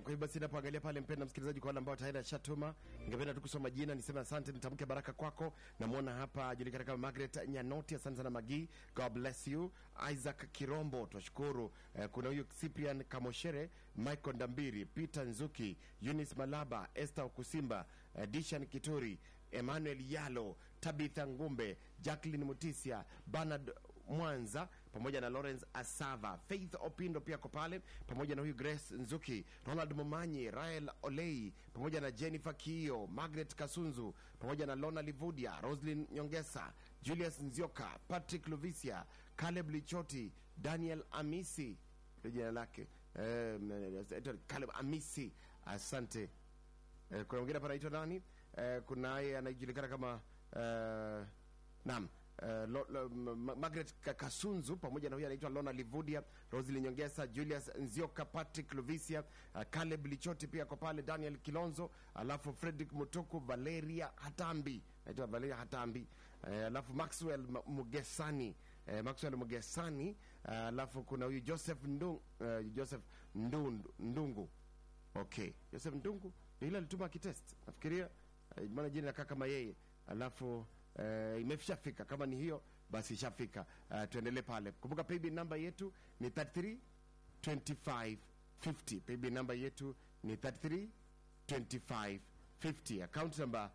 kwa hivyo basi napoangalia pale mpenda msikilizaji kwa wale ambao tayari ashatuma ningependa tu kusoma jina niseme asante nitamke baraka kwako namwona hapa ajulikana kama margaret nyanoti asante sana magi god bless you isaac kirombo twashukuru eh, kuna huyu cyprian kamoshere michael ndambiri peter nzuki eunice malaba esther okusimba eh, dishan kituri emmanuel yalo tabitha ngumbe jacklin mutisia bernard mwanza pamoja na lawrence asava faith opindo pia ko pale pamoja na huyu grace nzuki ronald momanyi rael olei pamoja na jennifer kiio margaret kasunzu pamoja na lona livudia roslin nyongesa julius nzioka patrick luvisia caleb lichoti daniel amisi ndio jina lake eh, caleb amisi asante eh, kuna mwingine hapa anaitwa nani eh, kunaye anajulikana kama eh, naam Uh, lo, lo, Ma- Margaret Ka- Kasunzu pamoja na huyu anaitwa Lona Livudia, Rosli Nyongesa, Julius Nzioka, Patrick Luvisia, uh, Caleb Lichoti pia kwa pale, Daniel Kilonzo, alafu Fredrick Mutuku, Valeria Hatambi, naitwa Valeria Hatambi, uh, alafu Maxwell M- Mugesani uh, Maxwell Mugesani, uh, alafu kuna huyu Joseph Ndung, uh, Joseph Ndundu, Ndungu okay joseph ndungu ndio ile alituma kitest nafikiria eh, maana jina nakaa kama yeye alafu eh, imeshafika kama ni hiyo basi ishafika uh, tuendelee pale kumbuka payb namba yetu ni 33 25 50 payb namba yetu ni 33 25 50 account number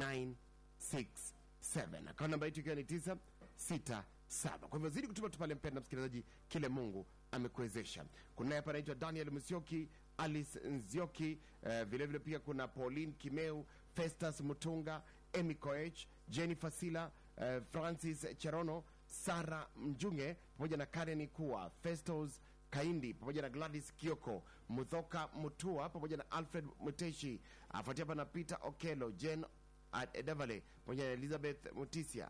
967 account namba yetu ikiwa ni 967 kwa hivyo zidi kutuma tu pale mpenda msikilizaji kile mungu amekuwezesha kunaye hapa anaitwa daniel msioki alice nzioki uh, vilevile pia kuna pauline kimeu festus mutunga emy koech jennifer sila uh, francis cherono sara mjunge pamoja na karen kuwa festos kaindi pamoja na gladys kioko muthoka mutua pamoja na alfred muteshi afuatia hapa na peter okelo jen edevale pamoja na elizabeth mutisia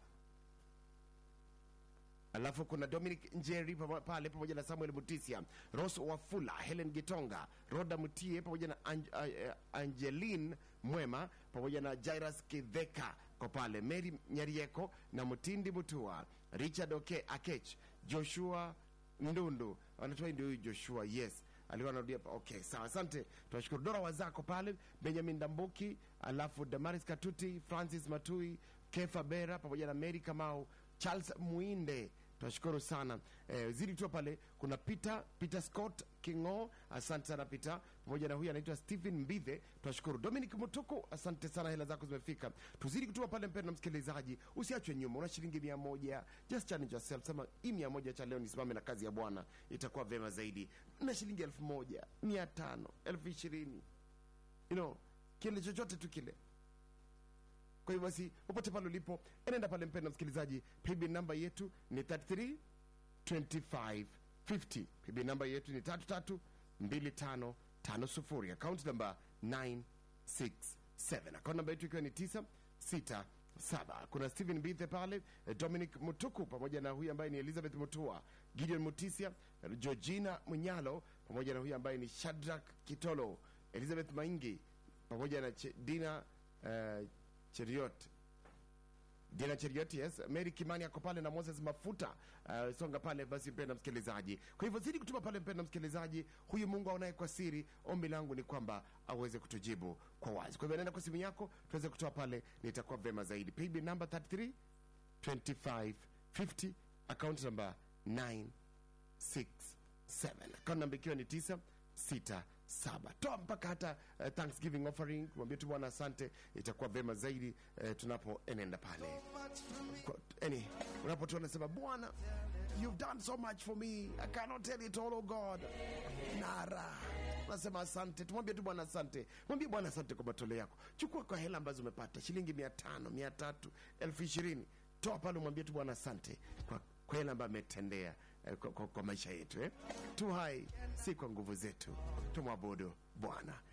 alafu kuna dominic njeri pamo- pale pamoja na samuel mutisia ros wafula helen gitonga roda mutie pamoja na Ange, uh, angelin mwema pamoja na jairas kidheka ko pale mary nyarieko na mutindi mutua richard oke akech joshua ndundu anatoa ndio huyu joshua yes alikuwa anarudia pa- okay sawa asante tunashukuru dora wazako pale benjamin dambuki alafu damaris katuti francis matui kefa bera pamoja na mary kamau charles muinde tunashukuru sana eh, zidi tu pale kuna peter peter scott kingo asante sana peter pamoja na huyu anaitwa stephen mbithe tunashukuru dominic mutuku asante sana hela zako zimefika tuzidi kutuma pale mpendo msikilizaji usiachwe nyuma una shilingi mia moja just challenge yourself sema hii mia moja cha leo nisimame na kazi ya bwana itakuwa vema zaidi na shilingi elfu moja mia tano elfu ishirini you know kile chochote tu kile kwa hivyo basi popote pale ulipo enenda pale mpendo msikilizaji pb namba yetu ni 33 25 50 pb namba yetu ni 33 25 50 akaunti namba 967 akaunti namba yetu ikiwa ni 967 kuna stephen bithe pale eh, dominic mutuku pamoja na huyu ambaye ni elizabeth mutua gideon mutisia eh, georgina munyalo pamoja na huyu ambaye ni shadrak kitolo elizabeth maingi pamoja na Che- dina uh, cheriot dina cheriot yes mary kimani ako pale na moses mafuta uh, songa pale basi mpenda msikilizaji kwa hivyo zidi kutuma pale mpenda msikilizaji huyu mungu aonaye kwa siri ombi langu ni kwamba aweze kutujibu kwa wazi kwa hivyo nenda kwa simu yako tuweze kutoa pale nitakuwa vema zaidi pb number 33 25 50 account number 9 67 akaunti namba ikiwa ni 967 toa mpaka hata uh, thanksgiving offering mwambie tu bwana asante itakuwa vema zaidi uh, tunapoenenda pale Kwa- yani unapotoa nasema bwana you've done so much for me i cannot tell it all oh god nara nasema asante tumwambie tu bwana asante mwambie bwana asante kwa matoleo yako chukua kwa hela ambazo umepata shilingi mia tano mia tatu elfu ishirini toa pale umwambie tu bwana asante kwa kwa yale ambayo ametendea eh, kwa, kwa, kwa maisha yetu eh? tu hai si kwa nguvu zetu tumwabudu bwana